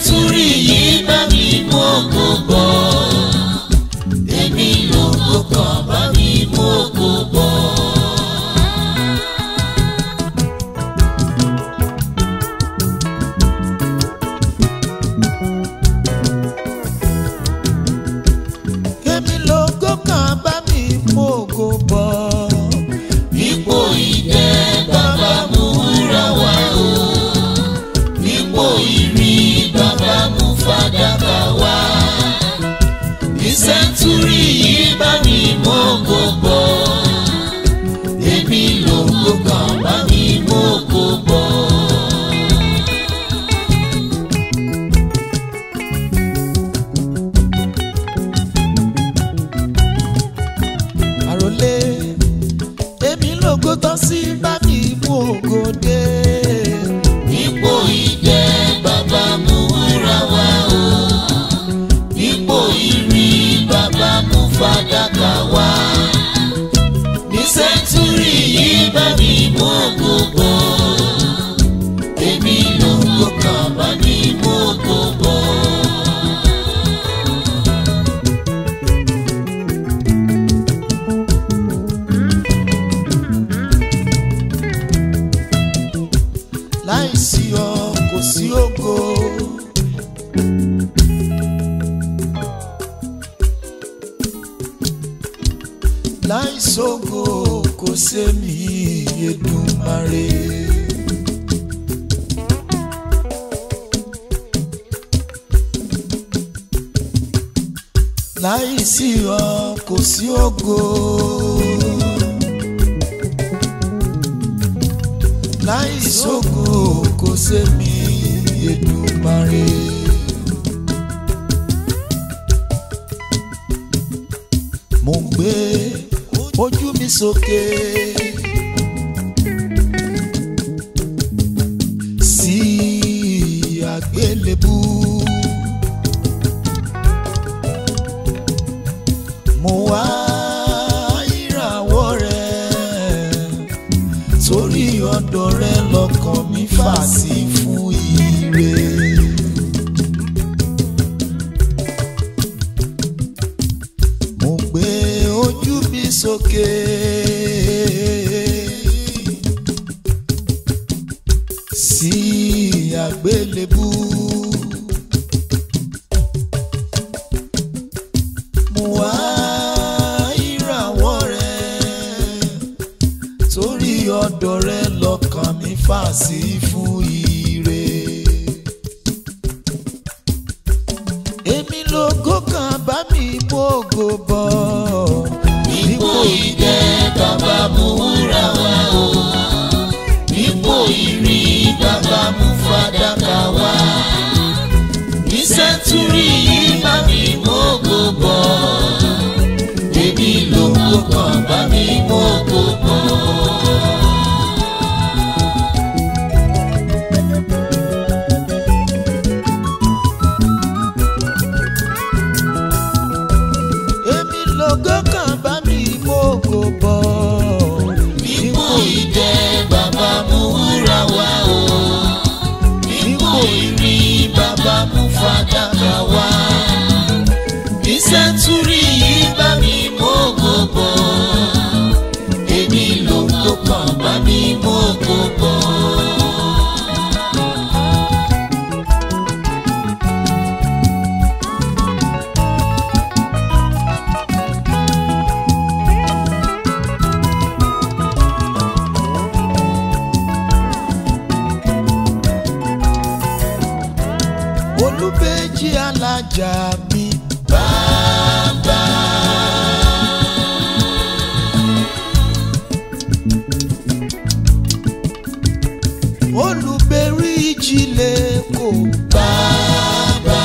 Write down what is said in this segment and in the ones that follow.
sẹ́ńtúrì yìí bá mi mú ògo bọ̀ èmi lògo kan bá mi mú ògo bọ̀. èmi lógo kan bá mi mú ògo bọ̀. Ipò ìdẹ bàbá mú wúrà wá o. Ipò ìrì bàbá mú fàdákà wá. Ní sẹ́ńtúrì yìí bá mi mú ògo bọ̀. Èmi lògo kan bá mi mú ògo bọ̀. àròlé èmi lógo tán sí bá mi mú ògo dé. Ipò ìdẹ bàbá mú wúrà wá o. Ipò ìrì bàbá mú fàdákà wá. Ní sẹ́ńtúrì yìí bá mi mú ògo bọ̀. Èmi lògo kan bá mi mú ògo bọ̀. láìsí ọ kò sí ògo. láìsógo kò sẹ́mi Èdùmàrè. láìsí ọ kò sí ògo. láìsógo kò sẹ́mi Èdùmàrè. mo ń gbé ojú mi sókè sí àgbélébú. mo wá ìràwọ̀ rẹ̀ torí ọ̀dọ̀ rẹ lọ́kàn mi fà sí fún ire. mo gbé ojú mi sókè. sí àgbélébú. mo wá ìràwọ̀ rẹ torí ọ̀dọ̀ rẹ lọ́kàn mi fà sí fún ire. èmi lógo kan bá mi mọ́gò bọ̀. Ipò ìdẹ bàbá mú wúrà wá o. Ipò ìrì bàbá mú fàdákà wá. Ní sẹ́ńtúrì yìí bá mi mú ògo bọ̀. Èmi lògo kan bá mi mú ògo bọ̀. èmi lógo kan bá mi mọ́gò bọ̀. Ipò ìdẹ bàbá mú wúrà wá o. Ipò ìrì bàbá mú fàdákà wá. Ní sẹ́ńtúrì yìí bá mi mú ògo bọ̀. Èmi lògo kan bá mi mú ògo bọ̀. olùbẹ́jì alájà mi. Bàbá olùbẹ̀rí ìjìnlẹ̀ kò. bàbá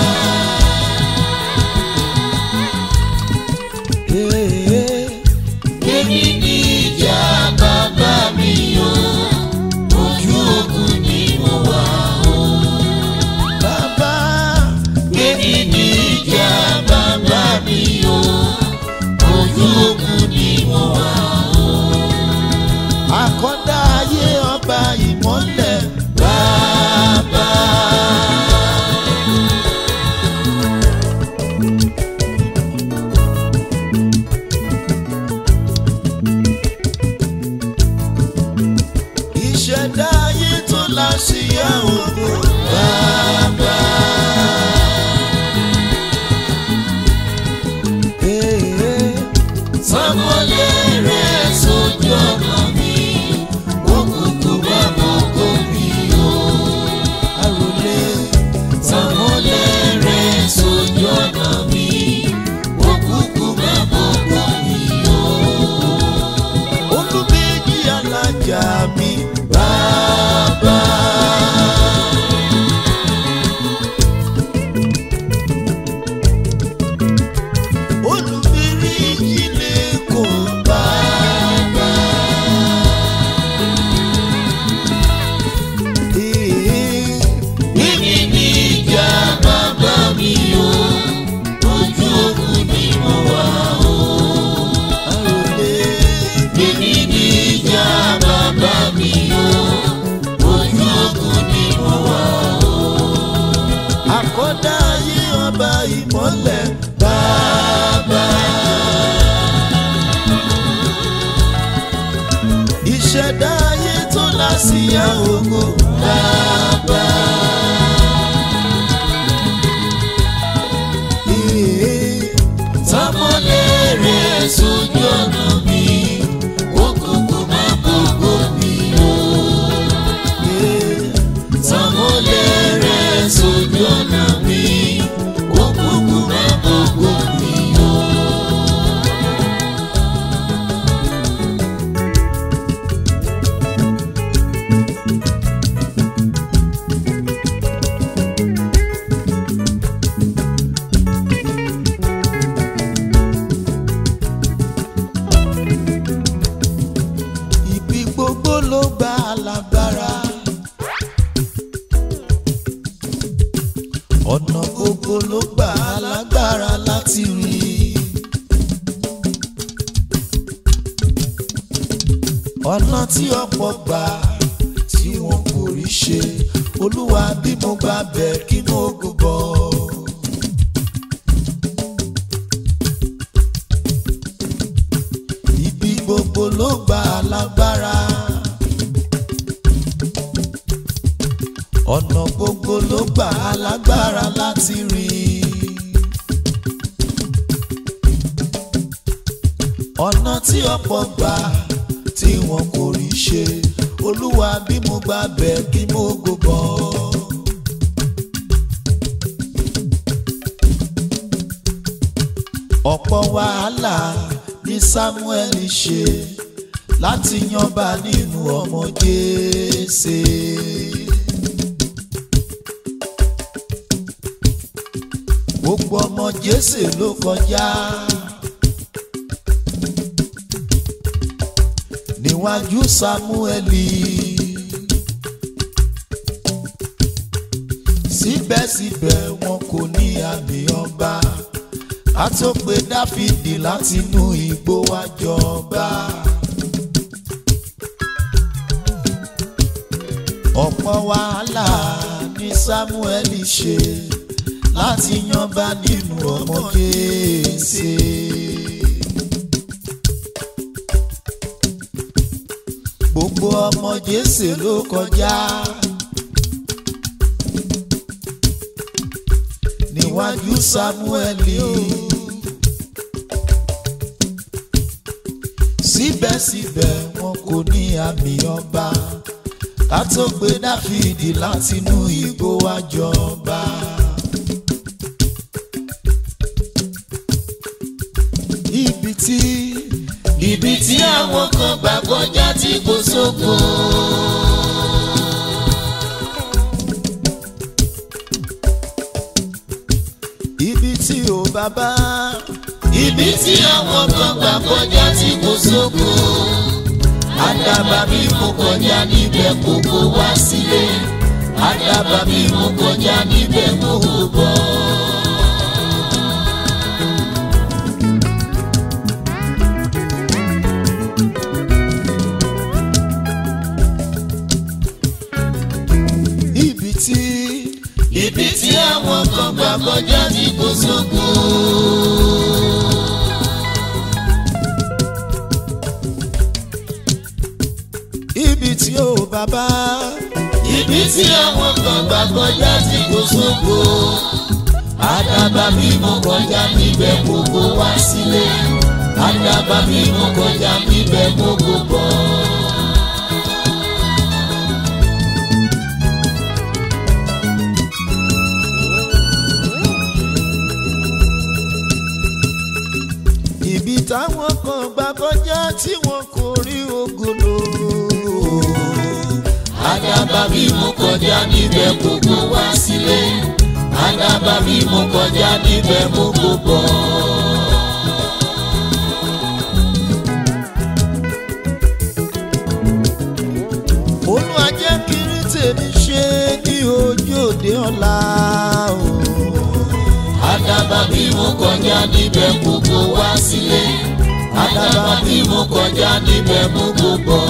Ee, èmi ní ìjà bàbá mi o. Ojú ogun ni mo wà o. bàbá Èmi ní ìjà bàbá mi o. Ojú ogun ni mo wà o. àkọ́dá ayé ọba ìmọ́lẹ̀. Bàbá ọ̀nà gbogbo ló gbà á lágbára láti rí i. ọ̀nà tí ọ̀pọ̀ gbà tí wọn kò rí ṣe olúwa bí mo gbà bẹ̀ kí mo gbọ́. ibi gbogbo ló gbà á lágbára. ọ̀nà gbogbo ló gbà á lágbára láti rìn. ọ̀nà tí ọ̀pọ̀ gbà tí wọn kò rí ṣe olúwa bí mo gbà bẹ̀ kí mo gbọ́. ọ̀pọ̀ wàhálà ní Samuel ṣe láti yanba nínú ọmọ Jésè. gbogbo ọmọ Jésè ló kọjá níwájú Sámúẹ́lì síbẹ̀síbẹ̀ wọn kò ní àmì ọba a tó pe Dáfídì láti inú igbó wá jọba. ọ̀pọ̀ wàhálà ní Sámúẹ́lì ṣe láti yanba nínú ọmọ Jésè. gbogbo ọmọ Jésè ló kọjá níwájú Sámúẹ́lì síbẹ̀síbẹ̀ wọn kò ní àmì ọba ká tó gbé Dáfídì látinú igbó wá jọba. ibi tí ibi tí àwọn kan gbà kọjá tí kò sóko. ibi tí ò bàbá ibi tí àwọn kan gbà kọjá tí kò sóko. àdàbà bí mo kọjá níbẹ̀ kókó wá sílé. àdàbà bí mo kọjá níbẹ̀ kókó bọ̀. ibi tí ibi tí àwọn kan gbà kọjá tí kò sóko. ibi tí ò bàbá ibi tí àwọn kan gbà kọjá tí kò sóko. àdàbà bí mo kọjá níbẹ̀ kókó wá sílé. àdàbà bí mo kọjá níbẹ̀ kókó bọ̀. ibi táwọn kan gbà kọjá tí wọn kò rí ògolo. àdàbà bí mo kọjá níbẹ̀ kókó wá sílé. àdàbà bí mo kọjá níbẹ̀ kókó bọ̀. Olúwa jẹ́ kiri tèmi ṣe ní ojú òde ọ̀la o. àdàbà bí mo kọjá níbẹ̀ kókó wá sílé. àdàbà bí mo kọjá níbẹ̀ kókó bọ̀.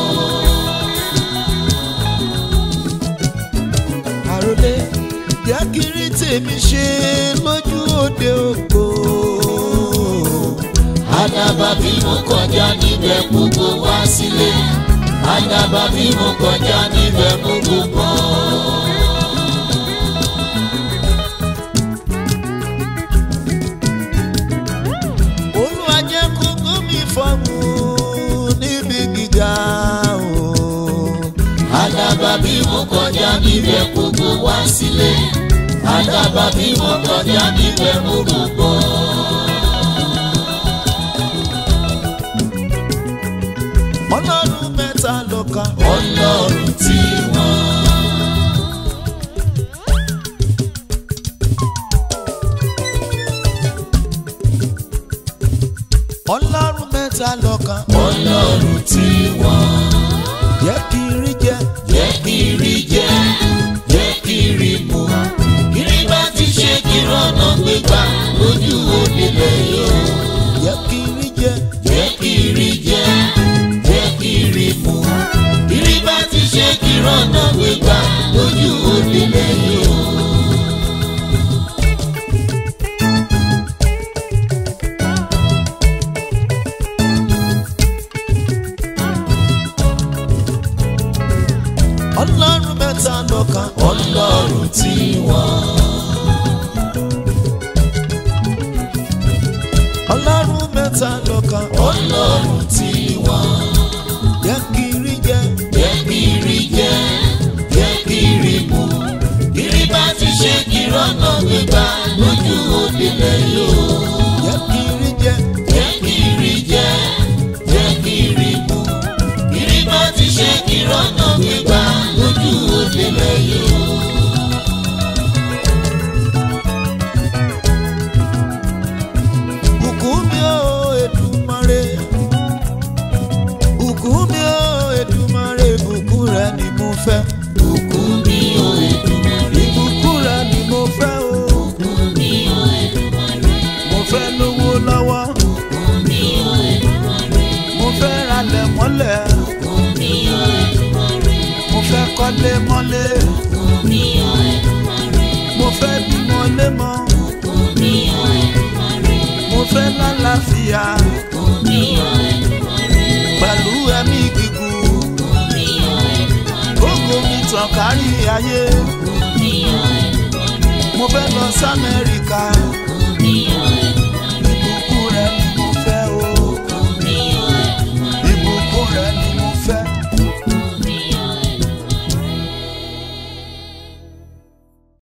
àròlé jẹ́ kiri tèmi ṣe lójú òde ògbó. àdàbà bí mo kọjá níbẹ̀ kókó wá sílé. àdàbà bí mo kọjá níbẹ̀ kókó bọ̀. Olúwa jẹ́ kókó mi fọ́ọ̀mù níbi gíga o. àdàbà bí mo kọjá níbẹ̀ kókó wá sílé. àdàbà bí mo kọjá níbẹ̀ kókó bọ̀. Ọlọ́run mẹ́ta lọ́kan. ọlọ́run tí wọ́n. Ọlọ́run mẹ́ta lọ́kan. ọlọ́run tí wọ́n. Jẹ́ kí n rí jẹ. jẹ́ kí rí jẹ jẹ́ kí rí mu. kiri bá ti lójú òdìlẹ̀ yìí o. ọlọ́run mẹ́ta lọ́kan ọlọ́run tí wọ́n. ọlọ́run mẹ́ta lọ́kan ọlọ́run tí wọ́n. jẹ́ kí rí jẹ́ jẹ́ kí rí jẹ́ jẹ́ kí rí mu. kiri bá ti ṣe kí rọ́nà gbégbá lójú òdìlẹ̀ yìí o. jẹ́ kí rí jẹ́ jẹ́ kí rí jẹ́ jẹ́ kí rí mu. kiri bá ti ṣe kí rọ́nà gbégbá lójú òdìlẹ̀ yìí o. bùkún mi ó Èdùmàrè bùkún mi ó Èdùmàrè bùkún rẹ ni mo fẹ́ Bùkún mi o Èdùmàrè. ìbùkún rẹ ni mo fẹ́ o Bùkún mi o Èdùmàrè. mo fẹ́ lówó lọ́wọ́ Bùkún mi o Èdùmàrè. mo fẹ́ ralẹ̀ mọ́lẹ̀ Bùkún mi o Èdùmàrè. mo fẹ́ kọ́lé mọ́lé Bùkún mi o Èdùmàrè. mo fẹ́ bímọ lémọ Bùkún mi o Èdùmàrè. mo fẹ́ lálàáfíà Bùkún mi o Èdùmàrè. pẹ̀lú ẹ̀mí gígùn Bùkún mi o Èdùmàrè. gbogbo mi tàn kárí ayé Bùkún mi o Èdùmàrè. mo fẹ́ lọ sí Amẹ́ríkà